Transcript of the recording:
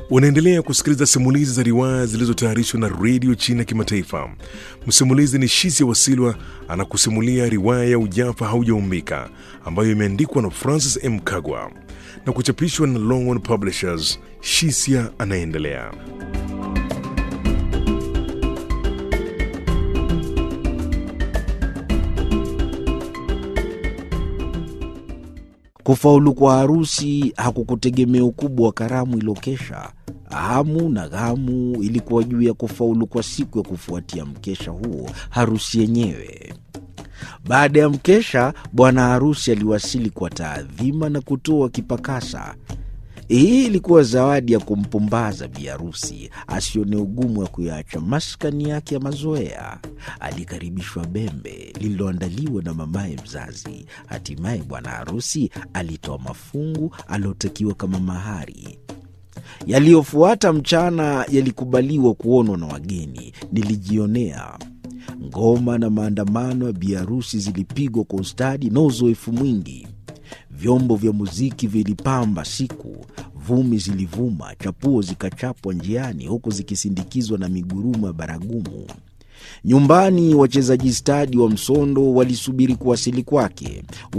Unaendelea kusikiliza simulizi za riwaya zilizotayarishwa na redio China Kimataifa. Msimulizi ni Shisia Wasilwa anakusimulia riwaya ya Ujafa Haujaumbika ambayo imeandikwa na Francis M. Kagwa na kuchapishwa na Longhorn Publishers. Shisia anaendelea. Kufaulu kwa harusi hakukutegemea ukubwa wa karamu ilokesha. Hamu na ghamu ilikuwa juu ya kufaulu kwa siku ya kufuatia mkesha huo, harusi yenyewe. Baada ya mkesha, bwana harusi aliwasili kwa taadhima na kutoa kipakasa. Hii ilikuwa zawadi ya kumpumbaza bi harusi asione ugumu wa kuyaacha maskani yake ya mazoea. Alikaribishwa bembe lililoandaliwa na mamaye mzazi. Hatimaye bwana harusi alitoa mafungu aliotakiwa kama mahari. Yaliyofuata mchana yalikubaliwa kuonwa na wageni. Nilijionea ngoma na maandamano ya biharusi zilipigwa kwa ustadi na uzoefu mwingi. Vyombo vya muziki vilipamba siku, vumi zilivuma, chapuo zikachapwa njiani, huku zikisindikizwa na migurumo ya baragumu. Nyumbani wachezaji stadi wa msondo walisubiri kuwasili kwake.